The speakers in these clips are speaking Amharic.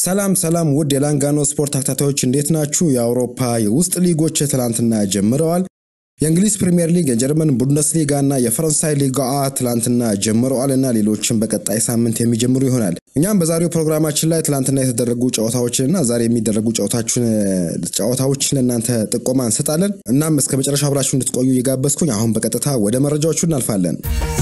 ሰላም ሰላም ውድ የላንጋኖ ስፖርት ተከታታዮች እንዴት ናችሁ? የአውሮፓ የውስጥ ሊጎች ትላንትና ጀምረዋል። የእንግሊዝ ፕሪምየር ሊግ፣ የጀርመን ቡንደስሊጋ እና የፈረንሳይ ሊጋ ትላንትና ጀምረዋል እና ሌሎችም በቀጣይ ሳምንት የሚጀምሩ ይሆናል። እኛም በዛሬው ፕሮግራማችን ላይ ትላንትና የተደረጉ ጨዋታዎችን እና ዛሬ የሚደረጉ ጨዋታዎችን ለእናንተ ጥቆማ እንሰጣለን። እናም እስከ መጨረሻ አብራችሁ እንድትቆዩ እየጋበዝኩኝ አሁን በቀጥታ ወደ መረጃዎቹ እናልፋለን።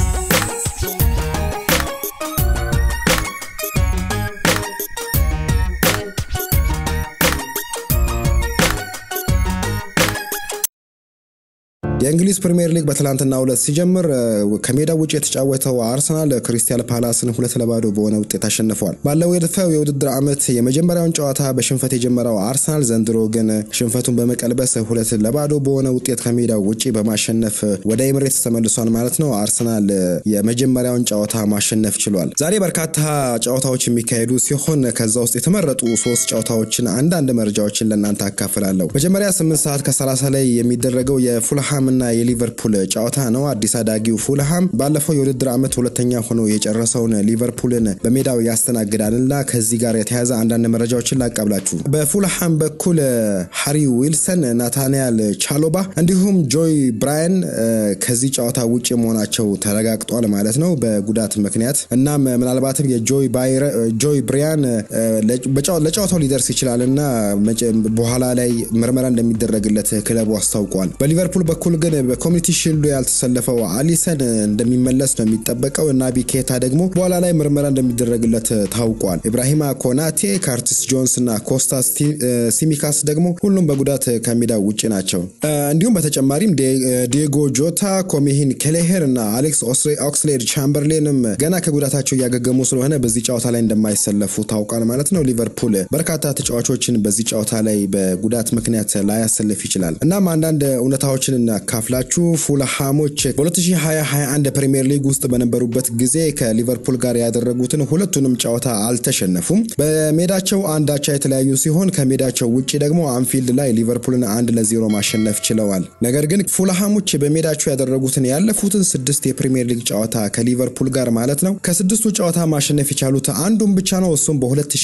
የእንግሊዝ ፕሪምየር ሊግ በትላንትና ሁለት ሲጀምር ከሜዳ ውጭ የተጫወተው አርሰናል ክሪስታል ፓላስን ሁለት ለባዶ በሆነ ውጤት አሸንፏል። ባለው የድፈው የውድድር ዓመት የመጀመሪያውን ጨዋታ በሽንፈት የጀመረው አርሰናል ዘንድሮ ግን ሽንፈቱን በመቀልበስ ሁለት ለባዶ በሆነ ውጤት ከሜዳ ውጭ በማሸነፍ ወደ ኤምሬትስ ተመልሷል ማለት ነው። አርሰናል የመጀመሪያውን ጨዋታ ማሸነፍ ችሏል። ዛሬ በርካታ ጨዋታዎች የሚካሄዱ ሲሆን ከዛ ውስጥ የተመረጡ ሶስት ጨዋታዎችን አንዳንድ መረጃዎችን ለእናንተ አካፍላለሁ። መጀመሪያ ስምንት ሰዓት ከሰላሳ ላይ የሚደረገው የፉልሃም እና የሊቨርፑል ጨዋታ ነው። አዲስ አዳጊው ፉልሃም ባለፈው የውድድር ዓመት ሁለተኛ ሆኖ የጨረሰውን ሊቨርፑልን በሜዳው ያስተናግዳልና ከዚህ ጋር የተያዘ አንዳንድ መረጃዎችን ላቃብላችሁ። በፉልሃም በኩል ሃሪ ዊልሰን፣ ናታንያል ቻሎባ እንዲሁም ጆይ ብራያን ከዚህ ጨዋታ ውጭ መሆናቸው ተረጋግጧል ማለት ነው በጉዳት ምክንያት። እናም ምናልባትም የጆይ ብራያን ለጨዋታው ሊደርስ ይችላል እና በኋላ ላይ ምርመራ እንደሚደረግለት ክለቡ አስታውቋል። በሊቨርፑል በኩል ግን በኮሚኒቲ ሺልዱ ያልተሰለፈው አሊሰን እንደሚመለስ ነው የሚጠበቀው እና ቢኬታ ደግሞ በኋላ ላይ ምርመራ እንደሚደረግለት ታውቋል። ኢብራሂማ ኮናቴ፣ ካርቲስ ጆንስ እና ኮስታ ሲሚካስ ደግሞ ሁሉም በጉዳት ከሜዳ ውጭ ናቸው። እንዲሁም በተጨማሪም ዲየጎ ጆታ፣ ኮሚሂን ኬሌሄር እና አሌክስ ኦክስሌድ ቻምበርሌንም ገና ከጉዳታቸው እያገገሙ ስለሆነ በዚህ ጨዋታ ላይ እንደማይሰለፉ ታውቋል ማለት ነው። ሊቨርፑል በርካታ ተጫዋቾችን በዚህ ጨዋታ ላይ በጉዳት ምክንያት ላያሰልፍ ይችላል። እናም አንዳንድ እውነታዎችን ካፍላችሁ ፉልሃሞች በ2021 ፕሪምየር ሊግ ውስጥ በነበሩበት ጊዜ ከሊቨርፑል ጋር ያደረጉትን ሁለቱንም ጨዋታ አልተሸነፉም። በሜዳቸው አንድ አቻ የተለያዩ ሲሆን ከሜዳቸው ውጭ ደግሞ አንፊልድ ላይ ሊቨርፑልን አንድ ለዜሮ ማሸነፍ ችለዋል። ነገር ግን ፉልሃሞች በሜዳቸው ያደረጉትን ያለፉትን ስድስት የፕሪምየር ሊግ ጨዋታ ከሊቨርፑል ጋር ማለት ነው ከስድስቱ ጨዋታ ማሸነፍ የቻሉት አንዱን ብቻ ነው። እሱም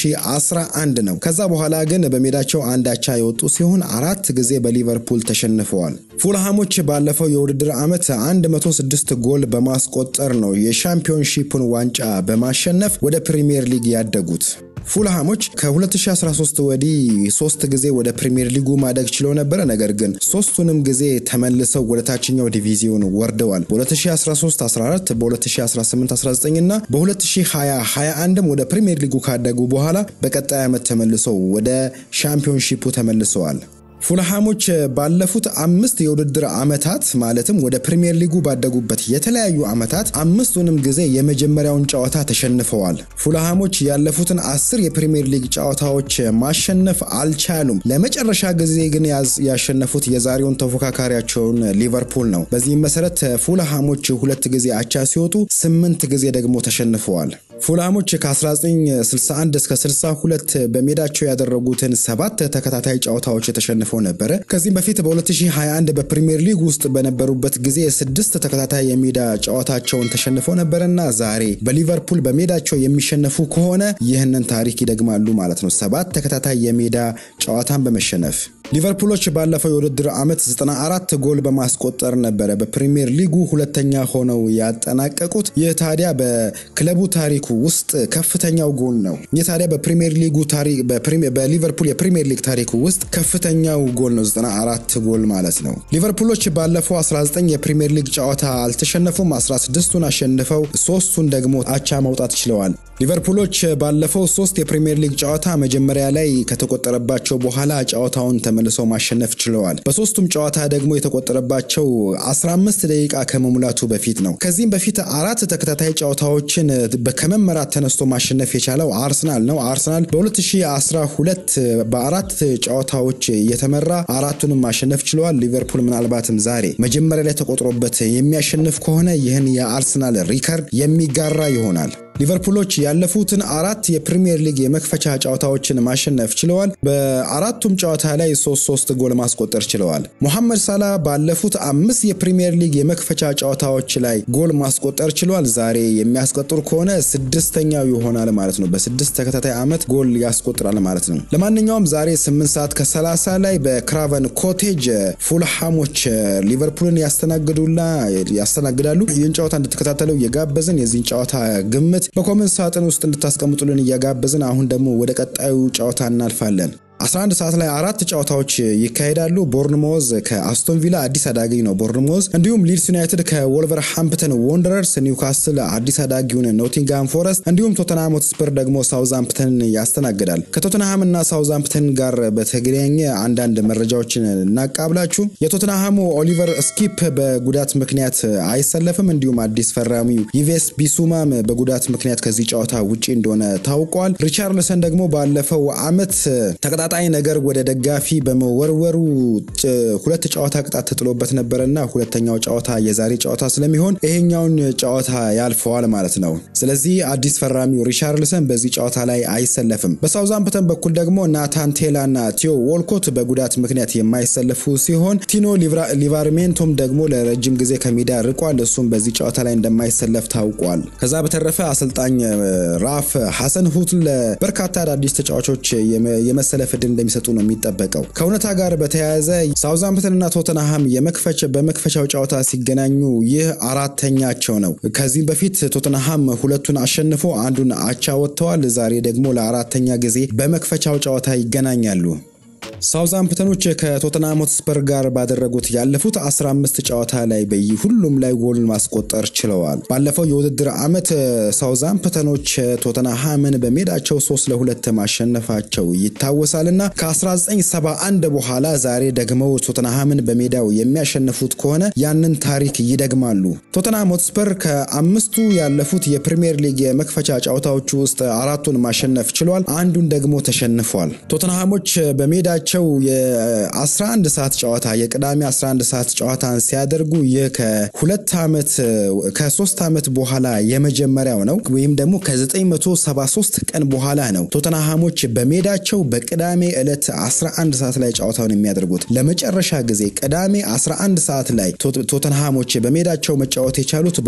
በ2011 ነው። ከዛ በኋላ ግን በሜዳቸው አንድ አቻ የወጡ ሲሆን አራት ጊዜ በሊቨርፑል ተሸንፈዋል። ፉልሃሞች ባለፈው የውድድር ዓመት 106 ጎል በማስቆጠር ነው የሻምፒዮንሺፑን ዋንጫ በማሸነፍ ወደ ፕሪምየር ሊግ ያደጉት። ፉልሃሞች ከ2013 ወዲህ ሶስት ጊዜ ወደ ፕሪምየር ሊጉ ማደግ ችለው ነበረ። ነገር ግን ሶስቱንም ጊዜ ተመልሰው ወደ ታችኛው ዲቪዚዮን ወርደዋል። በ2013 14 በ2018 19 እና በ2020 21ም ወደ ፕሪምየር ሊጉ ካደጉ በኋላ በቀጣይ ዓመት ተመልሰው ወደ ሻምፒዮንሺፑ ተመልሰዋል። ፉልሃሞች ባለፉት አምስት የውድድር ዓመታት ማለትም ወደ ፕሪምየር ሊጉ ባደጉበት የተለያዩ ዓመታት አምስቱንም ጊዜ የመጀመሪያውን ጨዋታ ተሸንፈዋል። ፉልሃሞች ያለፉትን አስር የፕሪምየር ሊግ ጨዋታዎች ማሸነፍ አልቻሉም። ለመጨረሻ ጊዜ ግን ያሸነፉት የዛሬውን ተፎካካሪያቸውን ሊቨርፑል ነው። በዚህም መሰረት ፉልሃሞች ሁለት ጊዜ አቻ ሲወጡ ስምንት ጊዜ ደግሞ ተሸንፈዋል። ፉልሃሞች ከ1961 እስከ 62 በሜዳቸው ያደረጉትን ሰባት ተከታታይ ጨዋታዎች ተሸንፈው ነበረ። ከዚህም በፊት በ2021 በፕሪምየር ሊግ ውስጥ በነበሩበት ጊዜ ስድስት ተከታታይ የሜዳ ጨዋታቸውን ተሸንፈው ነበረና ዛሬ በሊቨርፑል በሜዳቸው የሚሸነፉ ከሆነ ይህንን ታሪክ ይደግማሉ ማለት ነው። ሰባት ተከታታይ የሜዳ ጨዋታን በመሸነፍ ሊቨርፑሎች ባለፈው የውድድር ዓመት 94 ጎል በማስቆጠር ነበረ በፕሪምየር ሊጉ ሁለተኛ ሆነው ያጠናቀቁት። ይህ ታዲያ በክለቡ ታሪኩ ውስጥ ከፍተኛው ጎል ነው። ይህ ታዲያ በፕሪምየር ሊጉ ታሪክ በሊቨርፑል የፕሪምየር ሊግ ታሪኩ ውስጥ ከፍተኛው ጎል ነው፣ 94 ጎል ማለት ነው። ሊቨርፑሎች ባለፈው 19 የፕሪምየር ሊግ ጨዋታ አልተሸነፉም። 16ቱን አሸንፈው ሶስቱን ደግሞ አቻ ማውጣት ችለዋል። ሊቨርፑሎች ባለፈው ሶስት የፕሪምየር ሊግ ጨዋታ መጀመሪያ ላይ ከተቆጠረባቸው በኋላ ጨዋታውን ተመልሰው ማሸነፍ ችለዋል። በሶስቱም ጨዋታ ደግሞ የተቆጠረባቸው 15 ደቂቃ ከመሙላቱ በፊት ነው። ከዚህም በፊት አራት ተከታታይ ጨዋታዎችን ከመመራት ተነስቶ ማሸነፍ የቻለው አርሰናል ነው። አርሰናል በ2012 በአራት ጨዋታዎች እየተመራ አራቱንም ማሸነፍ ችለዋል። ሊቨርፑል ምናልባትም ዛሬ መጀመሪያ ላይ ተቆጥሮበት የሚያሸንፍ ከሆነ ይህን የአርሰናል ሪከርድ የሚጋራ ይሆናል። ሊቨርፑሎች ያለፉትን አራት የፕሪሚየር ሊግ የመክፈቻ ጨዋታዎችን ማሸነፍ ችለዋል። በአራቱም ጨዋታ ላይ ሶስት ሶስት ጎል ማስቆጠር ችለዋል። ሞሐመድ ሳላ ባለፉት አምስት የፕሪሚየር ሊግ የመክፈቻ ጨዋታዎች ላይ ጎል ማስቆጠር ችሏል። ዛሬ የሚያስቆጥር ከሆነ ስድስተኛው ይሆናል ማለት ነው። በስድስት ተከታታይ ዓመት ጎል ያስቆጥራል ማለት ነው። ለማንኛውም ዛሬ 8 ሰዓት ከ30 ላይ በክራቨን ኮቴጅ ፉልሃሞች ሊቨርፑልን ያስተናግዱላ ያስተናግዳሉ። ይህን ጨዋታ እንድትከታተለው እየጋበዝን የዚህን ጨዋታ ግምት በኮመንት ሳጥን ውስጥ እንድታስቀምጡልን እየጋበዝን አሁን ደግሞ ወደ ቀጣዩ ጨዋታ እናልፋለን። 11 ሰዓት ላይ አራት ጨዋታዎች ይካሄዳሉ። ቦርንሞዝ ከአስቶን ቪላ አዲስ አዳጊ ነው ቦርንሞዝ። እንዲሁም ሊድስ ዩናይትድ ከወልቨር ሃምፕተን ወንደረርስ፣ ኒውካስል አዲስ አዳጊውን ኖቲንጋም ፎረስት እንዲሁም ቶተንሃም ሆትስፐር ደግሞ ሳውዛምፕተንን ያስተናግዳል። ከቶተንሃም እና ሳውዛምፕተን ጋር በተገናኘ አንዳንድ መረጃዎችን እናቃብላችሁ። የቶተንሃሙ ኦሊቨር ስኪፕ በጉዳት ምክንያት አይሰለፍም። እንዲሁም አዲስ ፈራሚው ይቬስ ቢሱማም በጉዳት ምክንያት ከዚህ ጨዋታ ውጪ እንደሆነ ታውቋል። ሪቻርልሰን ደግሞ ባለፈው ዓመት ተቀጣጣይ ነገር ወደ ደጋፊ በመወርወሩ ሁለት ጨዋታ ቅጣት ተጥሎበት ነበረና ሁለተኛው ጨዋታ የዛሬ ጨዋታ ስለሚሆን ይሄኛውን ጨዋታ ያልፈዋል ማለት ነው። ስለዚህ አዲስ ፈራሚው ሪቻርልሰን በዚህ ጨዋታ ላይ አይሰለፍም። በሳውዛምፕተን በኩል ደግሞ ናታን ቴላ እና ቲዮ ዎልኮት በጉዳት ምክንያት የማይሰለፉ ሲሆን ቲኖ ሊቫርሜንቶም ደግሞ ለረጅም ጊዜ ከሜዳ ርቋል። እሱም በዚህ ጨዋታ ላይ እንደማይሰለፍ ታውቋል። ከዛ በተረፈ አሰልጣኝ ራፍ ሐሰን ሁትል በርካታ አዳዲስ ተጫዋቾች የመሰለፍ እድል እንደሚሰጡ ነው የሚጠበቀው። ከእውነታ ጋር በተያያዘ ሳውዛምፕተንና ቶተንሃም በመክፈቻው ጨዋታ ሲገናኙ ይህ አራተኛቸው ነው። ከዚህም በፊት ቶተንሃም ሁለቱን አሸንፎ አንዱን አቻ ወጥተዋል። ዛሬ ደግሞ ለአራተኛ ጊዜ በመክፈቻው ጨዋታ ይገናኛሉ። ሳውዛምፕተኖች ከቶተንሃም ሆትስፐር ጋር ባደረጉት ያለፉት 15 ጨዋታ ላይ በሁሉም ላይ ጎል ማስቆጠር ችለዋል። ባለፈው የውድድር ዓመት ሳውዛምፕተኖች ቶተንሃምን በሜዳቸው 3 ለሁለት ማሸነፋቸው ይታወሳል እና ከ1971 በኋላ ዛሬ ደግመው ቶተንሃምን በሜዳው የሚያሸንፉት ከሆነ ያንን ታሪክ ይደግማሉ። ቶተንሃም ሆትስፐር ከአምስቱ ያለፉት የፕሪሚየር ሊግ የመክፈቻ ጨዋታዎቹ ውስጥ አራቱን ማሸነፍ ችሏል። አንዱን ደግሞ ተሸንፏል። ቶተንሃሞች በሜዳቸው የ11 ሰዓት ጨዋታ የቅዳሜ 11 ሰዓት ጨዋታን ሲያደርጉ ይህ ከሁለት ዓመት ከሶስት ዓመት በኋላ የመጀመሪያው ነው ወይም ደግሞ ከ973 ቀን በኋላ ነው ቶተንሃሞች በሜዳቸው በቅዳሜ ዕለት 11 ሰዓት ላይ ጨዋታውን የሚያደርጉት። ለመጨረሻ ጊዜ ቅዳሜ 11 ሰዓት ላይ ቶተንሃሞች በሜዳቸው መጫወት የቻሉት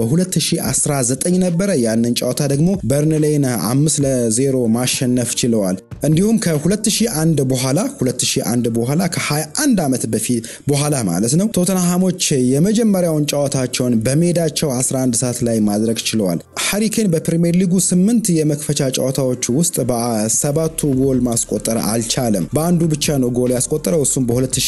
በ2019 ነበረ። ያንን ጨዋታ ደግሞ በርንሌይን አምስት ለዜሮ ማሸነፍ ችለዋል። እንዲሁም ከ2001 በኋላ 2001 በኋላ ከ21 ዓመት በፊት በኋላ ማለት ነው ቶተንሃሞች የመጀመሪያውን ጨዋታቸውን በሜዳቸው 11 ሰዓት ላይ ማድረግ ችለዋል። ሃሪኬን በፕሪሚየር ሊጉ ስምንት የመክፈቻ ጨዋታዎች ውስጥ በሰባቱ ጎል ማስቆጠር አልቻለም። በአንዱ ብቻ ነው ጎል ያስቆጠረው። እሱም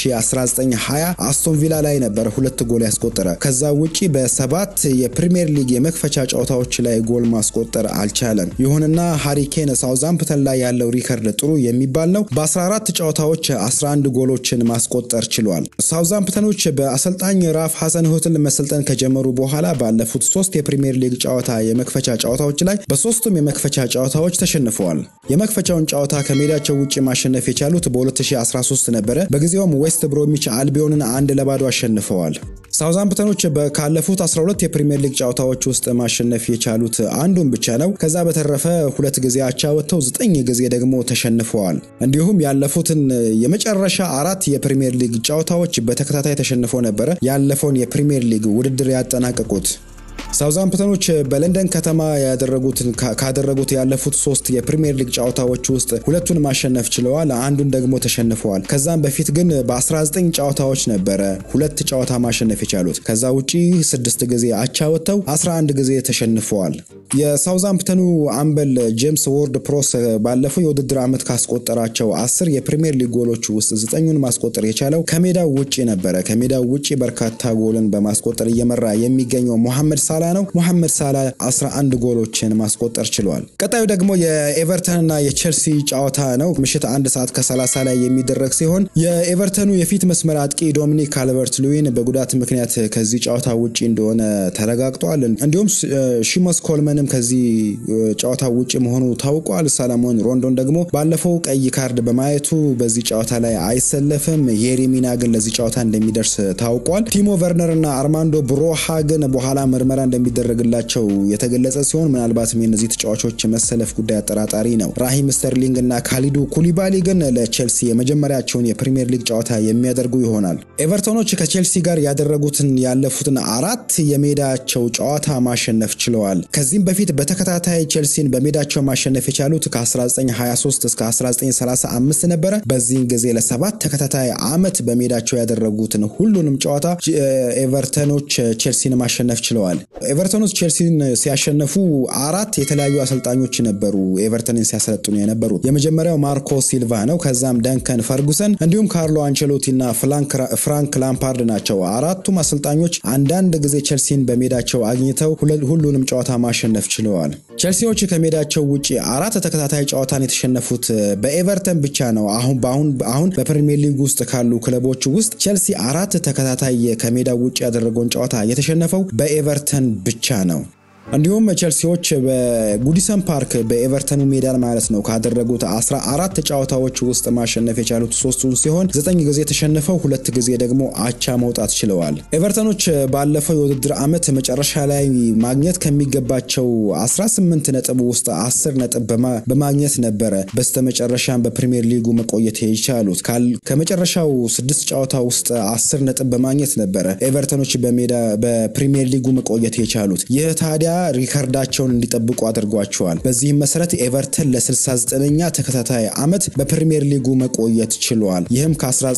በ2019/20 አስቶን ቪላ ላይ ነበር ሁለት ጎል ያስቆጠረ። ከዛ ውጪ በሰባት የፕሪሚየር ሊግ የመክፈቻ ጨዋታዎች ላይ ጎል ማስቆጠር አልቻለም። ይሁንና ሃሪኬን ሳውዛምፕተን ላይ ያለው ሪከርድ ጥሩ የሚባል ነው። በ14 ጨዋታዎች 11 ጎሎችን ማስቆጠር ችሏል። ሳውዛምፕተኖች በአሰልጣኝ ራፍ ሐሰን ሁትል መሰልጠን ከጀመሩ በኋላ ባለፉት ሶስት የፕሪሚየር ሊግ ጨዋታ የመክፈቻ ጨዋታዎች ላይ በሶስቱም የመክፈቻ ጨዋታዎች ተሸንፈዋል። የመክፈቻውን ጨዋታ ከሜዳቸው ውጭ ማሸነፍ የቻሉት በ2013 ነበረ። በጊዜውም ዌስት ብሮሚች አልቢዮንን አንድ ለባዶ አሸንፈዋል። ሳውዛምፕተኖች ካለፉት 12 የፕሪሚየር ሊግ ጨዋታዎች ውስጥ ማሸነፍ የቻሉት አንዱን ብቻ ነው። ከዛ በተረፈ ሁለት ጊዜ አቻ ወጥተው ዘጠኝ ጊዜ ደግሞ ተሸንፈዋል። እንዲሁም ያለፉትን የመጨረሻ አራት የፕሪሚየር ሊግ ጨዋታዎች በተከታታይ ተሸንፈው ነበረ ያለፈውን የፕሪሚየር ሊግ ውድድር ያጠናቀቁት። ሳውዛምፕተኖች በለንደን ከተማ ያደረጉትን ካደረጉት ያለፉት ሶስት የፕሪሚየር ሊግ ጨዋታዎች ውስጥ ሁለቱን ማሸነፍ ችለዋል፣ አንዱን ደግሞ ተሸንፈዋል። ከዛም በፊት ግን በ19 ጨዋታዎች ነበረ ሁለት ጨዋታ ማሸነፍ የቻሉት። ከዛ ውጪ ስድስት ጊዜ አቻ ወጥተው 11 ጊዜ ተሸንፈዋል። የሳውዛምፕተኑ አምበል ጄምስ ዎርድ ፕሮስ ባለፈው የውድድር ዓመት ካስቆጠራቸው አስር የፕሪሚየር ሊግ ጎሎች ውስጥ ዘጠኙን ማስቆጠር የቻለው ከሜዳው ውጪ ነበረ። ከሜዳው ውጪ በርካታ ጎልን በማስቆጠር እየመራ የሚገኘው ሞሐመድ ሳላ ነው። ሞሐመድ ሳላ 11 ጎሎችን ማስቆጠር ችሏል። ቀጣዩ ደግሞ የኤቨርተንና የቼልሲ ጨዋታ ነው። ምሽት አንድ ሰዓት ከ30 ላይ የሚደረግ ሲሆን የኤቨርተኑ የፊት መስመር አጥቂ ዶሚኒክ ካልቨርት ሉዊን በጉዳት ምክንያት ከዚህ ጨዋታ ውጪ እንደሆነ ተረጋግጧል። እንዲሁም ሺሞስ ኮልመንም ከዚህ ጨዋታ ውጪ መሆኑ ታውቋል። ሰለሞን ሮንዶን ደግሞ ባለፈው ቀይ ካርድ በማየቱ በዚህ ጨዋታ ላይ አይሰለፍም። የሬሚና ግን ለዚህ ጨዋታ እንደሚደርስ ታውቋል። ቲሞ ቨርነር እና አርማንዶ ብሮሃ ግን በኋላ ምርመራ እንደሚደረግላቸው የተገለጸ ሲሆን ምናልባትም የእነዚህ ተጫዋቾች መሰለፍ ጉዳይ አጠራጣሪ ነው። ራሂም ስተርሊንግ እና ካሊዱ ኩሊባሊ ግን ለቼልሲ የመጀመሪያቸውን የፕሪምየር ሊግ ጨዋታ የሚያደርጉ ይሆናል። ኤቨርቶኖች ከቼልሲ ጋር ያደረጉትን ያለፉትን አራት የሜዳቸው ጨዋታ ማሸነፍ ችለዋል። ከዚህም በፊት በተከታታይ ቼልሲን በሜዳቸው ማሸነፍ የቻሉት ከ1923 እስከ 1935 ነበረ። በዚህን ጊዜ ለሰባት ተከታታይ ዓመት በሜዳቸው ያደረጉትን ሁሉንም ጨዋታ ኤቨርተኖች ቼልሲን ማሸነፍ ችለዋል። ኤቨርተኖች ቼልሲን ሲያሸነፉ አራት የተለያዩ አሰልጣኞች ነበሩ ኤቨርተንን ሲያሰለጥኑ የነበሩት። የመጀመሪያው ማርኮ ሲልቫ ነው። ከዛም ደንከን ፈርጉሰን እንዲሁም ካርሎ አንቸሎቲ እና ፍራንክ ላምፓርድ ናቸው። አራቱም አሰልጣኞች አንዳንድ ጊዜ ቼልሲን በሜዳቸው አግኝተው ሁሉንም ጨዋታ ማሸነፍ ችለዋል። ቼልሲዎች ከሜዳቸው ውጭ አራት ተከታታይ ጨዋታን የተሸነፉት በኤቨርተን ብቻ ነው። አሁን በአሁን አሁን በፕሪሚየር ሊግ ውስጥ ካሉ ክለቦች ውስጥ ቼልሲ አራት ተከታታይ ከሜዳው ውጭ ያደረገውን ጨዋታ የተሸነፈው በኤቨርተን ብቻ ነው። እንዲሁም ቼልሲዎች በጉዲሰን ፓርክ በኤቨርተኑ ሜዳ ማለት ነው ካደረጉት 14 ጨዋታዎች ውስጥ ማሸነፍ የቻሉት ሶስቱን ሲሆን ዘጠኝ ጊዜ ተሸንፈው ሁለት ጊዜ ደግሞ አቻ መውጣት ችለዋል። ኤቨርተኖች ባለፈው የውድድር ዓመት መጨረሻ ላይ ማግኘት ከሚገባቸው 18 ነጥብ ውስጥ 10 ነጥብ በማግኘት ነበረ በስተመጨረሻም በፕሪሚየር ሊጉ መቆየት የቻሉት። ከመጨረሻው ስድስት ጨዋታ ውስጥ 10 ነጥብ በማግኘት ነበረ ኤቨርተኖች በሜዳ በፕሪሚየር ሊጉ መቆየት የቻሉት። ይህ ታዲያ ሪከርዳቸውን እንዲጠብቁ አድርጓቸዋል። በዚህም መሰረት ኤቨርተን ለ69ኛ ተከታታይ ዓመት በፕሪሚየር ሊጉ መቆየት ችሏል። ይህም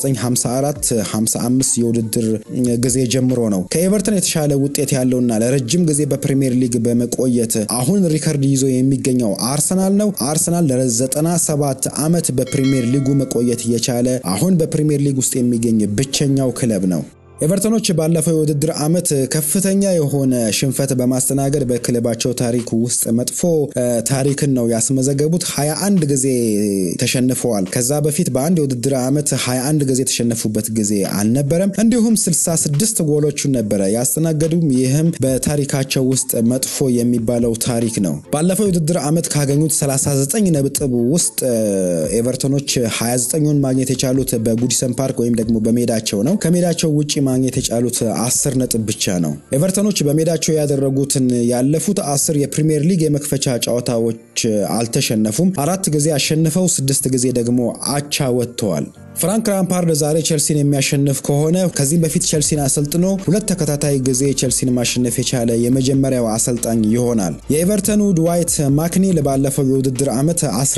ከ1954 55 የውድድር ጊዜ ጀምሮ ነው። ከኤቨርተን የተሻለ ውጤት ያለውና ለረጅም ጊዜ በፕሪሚየር ሊግ በመቆየት አሁን ሪከርድ ይዞ የሚገኘው አርሰናል ነው። አርሰናል ለ97 ዓመት በፕሪሚየር ሊጉ መቆየት የቻለ አሁን በፕሪሚየር ሊግ ውስጥ የሚገኝ ብቸኛው ክለብ ነው። ኤቨርተኖች ባለፈው የውድድር ዓመት ከፍተኛ የሆነ ሽንፈት በማስተናገድ በክለባቸው ታሪክ ውስጥ መጥፎ ታሪክን ነው ያስመዘገቡት። 21 ጊዜ ተሸንፈዋል። ከዛ በፊት በአንድ የውድድር ዓመት 21 ጊዜ የተሸነፉበት ጊዜ አልነበረም። እንዲሁም 66 ጎሎቹን ነበረ ያስተናገዱም። ይህም በታሪካቸው ውስጥ መጥፎ የሚባለው ታሪክ ነው። ባለፈው የውድድር ዓመት ካገኙት 39 ነጥብ ውስጥ ኤቨርተኖች 29ን ማግኘት የቻሉት በጉዲሰን ፓርክ ወይም ደግሞ በሜዳቸው ነው። ከሜዳቸው ውጭ ማግኘት የቻሉት አስር ነጥብ ብቻ ነው። ኤቨርተኖች በሜዳቸው ያደረጉትን ያለፉት አስር የፕሪሚየር ሊግ የመክፈቻ ጨዋታዎች አልተሸነፉም። አራት ጊዜ አሸንፈው ስድስት ጊዜ ደግሞ አቻ ወጥተዋል። ፍራንክ ላምፓርድ ዛሬ ቼልሲን የሚያሸንፍ ከሆነ ከዚህም በፊት ቼልሲን አሰልጥኖ ሁለት ተከታታይ ጊዜ ቼልሲን ማሸነፍ የቻለ የመጀመሪያው አሰልጣኝ ይሆናል። የኤቨርተኑ ድዋይት ማክኒል ባለፈው የውድድር ዓመት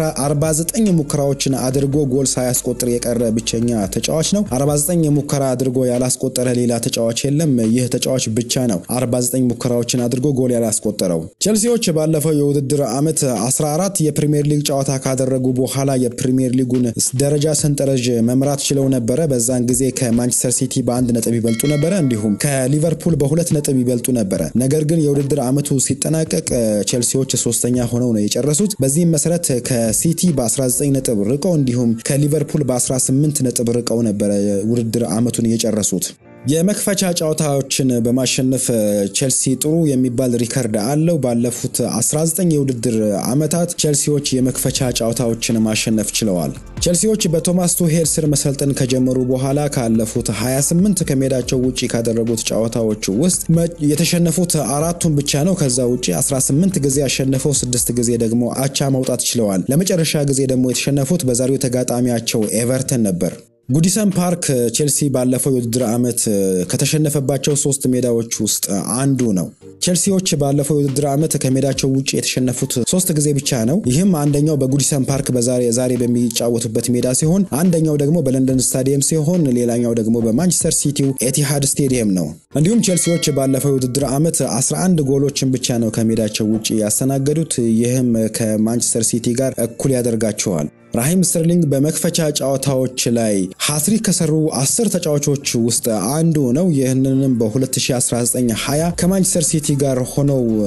49 ሙከራዎችን አድርጎ ጎል ሳያስቆጥር የቀረ ብቸኛ ተጫዋች ነው። 49 ሙከራ አድርጎ ያላስቆጠረ ሌላ ተጫዋች የለም። ይህ ተጫዋች ብቻ ነው 49 ሙከራዎችን አድርጎ ጎል ያላስቆጠረው። ቼልሲዎች ባለፈው የውድድር ዓመት 14 የፕሪሚየር ሊግ ጨዋታ ካደረጉ በኋላ የፕሪሚየር ሊጉን ደረጃ ሰንጠረዥ መምራት ችለው ነበረ። በዛን ጊዜ ከማንቸስተር ሲቲ በአንድ ነጥብ ይበልጡ ነበረ፣ እንዲሁም ከሊቨርፑል በሁለት ነጥብ ይበልጡ ነበረ። ነገር ግን የውድድር ዓመቱ ሲጠናቀቅ ቼልሲዎች ሶስተኛ ሆነው ነው የጨረሱት። በዚህም መሰረት ከሲቲ በ19 ነጥብ ርቀው እንዲሁም ከሊቨርፑል በ18 ነጥብ ርቀው ነበረ ውድድር ዓመቱን የጨረሱት። የመክፈቻ ጨዋታዎችን በማሸነፍ ቼልሲ ጥሩ የሚባል ሪከርድ አለው። ባለፉት 19 የውድድር ዓመታት ቼልሲዎች የመክፈቻ ጨዋታዎችን ማሸነፍ ችለዋል። ቼልሲዎች በቶማስ ቱሄል ስር መሰልጠን ከጀመሩ በኋላ ካለፉት 28 ከሜዳቸው ውጭ ካደረጉት ጨዋታዎች ውስጥ የተሸነፉት አራቱን ብቻ ነው። ከዛ ውጭ 18 ጊዜ ያሸነፈው ስድስት ጊዜ ደግሞ አቻ መውጣት ችለዋል። ለመጨረሻ ጊዜ ደግሞ የተሸነፉት በዛሬው ተጋጣሚያቸው ኤቨርተን ነበር። ጉዲሰን ፓርክ ቼልሲ ባለፈው የውድድር ዓመት ከተሸነፈባቸው ሶስት ሜዳዎች ውስጥ አንዱ ነው። ቼልሲዎች ባለፈው የውድድር ዓመት ከሜዳቸው ውጭ የተሸነፉት ሶስት ጊዜ ብቻ ነው። ይህም አንደኛው በጉዲሰን ፓርክ ዛሬ በሚጫወቱበት ሜዳ ሲሆን፣ አንደኛው ደግሞ በለንደን ስታዲየም ሲሆን፣ ሌላኛው ደግሞ በማንቸስተር ሲቲው ኤቲሃድ ስቴዲየም ነው። እንዲሁም ቼልሲዎች ባለፈው የውድድር ዓመት 11 ጎሎችን ብቻ ነው ከሜዳቸው ውጭ ያስተናገዱት። ይህም ከማንቸስተር ሲቲ ጋር እኩል ያደርጋቸዋል። ራሂም ስተርሊንግ በመክፈቻ ጨዋታዎች ላይ ሀትሪክ ከሰሩ አስር ተጫዋቾች ውስጥ አንዱ ነው። ይህንንም በ2019/20 ከማንቸስተር ሲቲ ጋር ሆነው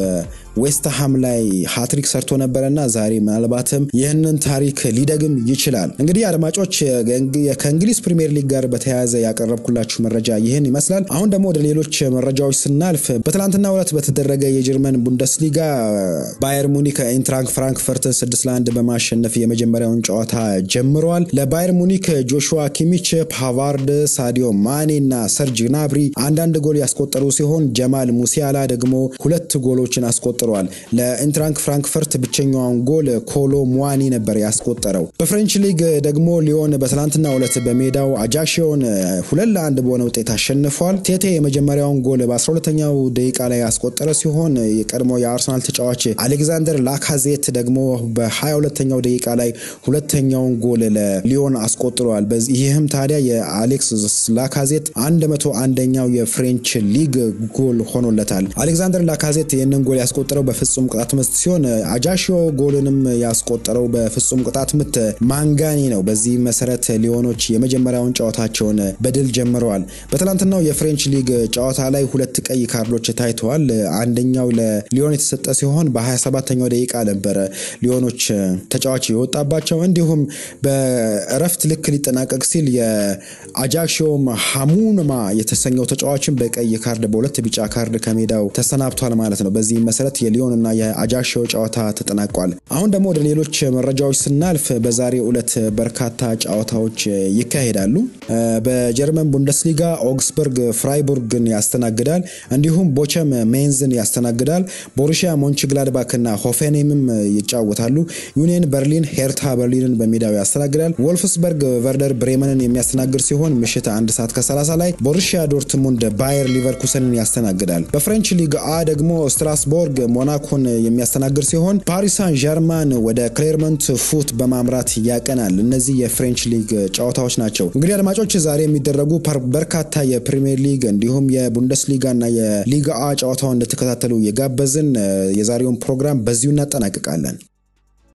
ዌስትሃም ላይ ሃትሪክ ሰርቶ ነበረና ዛሬ ምናልባትም ይህንን ታሪክ ሊደግም ይችላል። እንግዲህ አድማጮች ከእንግሊዝ ፕሪምየር ሊግ ጋር በተያያዘ ያቀረብኩላችሁ መረጃ ይህን ይመስላል። አሁን ደግሞ ወደ ሌሎች መረጃዎች ስናልፍ በትላንትናው ዕለት በተደረገ የጀርመን ቡንደስሊጋ ባየር ሙኒክ ኢንትራንክ ፍራንክፈርትን ስድስት ለአንድ በማሸነፍ የመጀመሪያውን ጨዋታ ጀምረዋል። ለባየር ሙኒክ ጆሹዋ ኪሚች፣ ፓቫርድ፣ ሳዲዮ ማኔ እና ሰርጅ ግናብሪ አንዳንድ ጎል ያስቆጠሩ ሲሆን ጀማል ሙሲያላ ደግሞ ሁለት ጎሎችን አስቆጥረዋል። ለኢንትራንክ ፍራንክፈርት ብቸኛውን ጎል ኮሎ ሙዋኒ ነበር ያስቆጠረው። በፍሬንች ሊግ ደግሞ ሊዮን በትላንትናው ዕለት በሜዳው አጃክሲዮን ሁለት ለአንድ በሆነ ውጤት አሸንፏል። ቴቴ የመጀመሪያውን ጎል በ12ኛው ደቂቃ ላይ ያስቆጠረ ሲሆን የቀድሞ የአርሰናል ተጫዋች አሌክዛንደር ላካዜት ደግሞ በ22ኛው ደቂቃ ላይ ሁለተኛውን ጎል ለሊዮን አስቆጥረዋል። ይህም ታዲያ የአሌክስ ላካዜት 101ኛው የፍሬንች ሊግ ጎል ሆኖለታል። አሌክዛንደር ላካዜት ይህንን ጎል ያስቆጠረው በፍጹም ቅጣት ምት ሲሆን አጃሽዮ ጎልንም ያስቆጠረው በፍጹም ቅጣት ምት ማንጋኒ ነው። በዚህ መሰረት ሊዮኖች የመጀመሪያውን ጨዋታቸውን በድል ጀምረዋል። በትላንትናው የፍሬንች ሊግ ጨዋታ ላይ ሁለት ቀይ ካርዶች ታይተዋል። አንደኛው ለሊዮን የተሰጠ ሲሆን በ27ኛው ደቂቃ ነበረ ሊዮኖች ተጫዋች የወጣባቸው። እንዲሁም በእረፍት ልክ ሊጠናቀቅ ሲል የአጃክሲዮም ሀሙንማ የተሰኘው ተጫዋችን በቀይ ካርድ በሁለት ቢጫ ካርድ ከሜዳው ተሰናብቷል ማለት ነው። በዚህም መሰረት የሊዮን እና የአጃክሲዮ ጨዋታ ተጠናቋል። አሁን ደግሞ ወደ ሌሎች መረጃዎች ስናልፍ በዛሬው ዕለት በርካታ ጨዋታዎች ይካሄዳሉ። በጀርመን ቡንደስሊጋ ኦግስበርግ ፍራይቡርግን ያስተናግዳል። እንዲሁም ቦቸም ሜንዝን ያስተናግዳል። ቦሩሺያ ሞንችግላድባክ እና ሆፌኔምም ይጫወታሉ። ዩኒየን በርሊን ሄርታ በርሊንን በሜዳው ያስተናግዳል። ወልፍስበርግ ቨርደር ብሬመንን የሚያስተናግድ ሲሆን ምሽት አንድ ሰዓት ከ30 ላይ ቦሩሺያ ዶርትሙንድ ባየር ሊቨርኩሰንን ያስተናግዳል። በፍሬንች ሊግ አ ደግሞ ስትራስቦርግ ሞናኮን የሚያስተናግድ ሲሆን ፓሪስ ሳን ዠርማን ወደ ክሌርመንት ፉት በማምራት ያቀናል። እነዚህ የፍሬንች ሊግ ጨዋታዎች ናቸው። እንግዲህ አድማጮች ዛሬ የሚደረጉ በርካታ የፕሪሚየር ሊግ እንዲሁም የቡንደስሊጋ እና የሊግ አ ጨዋታውን እንደተከታተሉ የጋበዝን የዛሬውን ፕሮግራም በዚሁ እናጠናቅቃለን።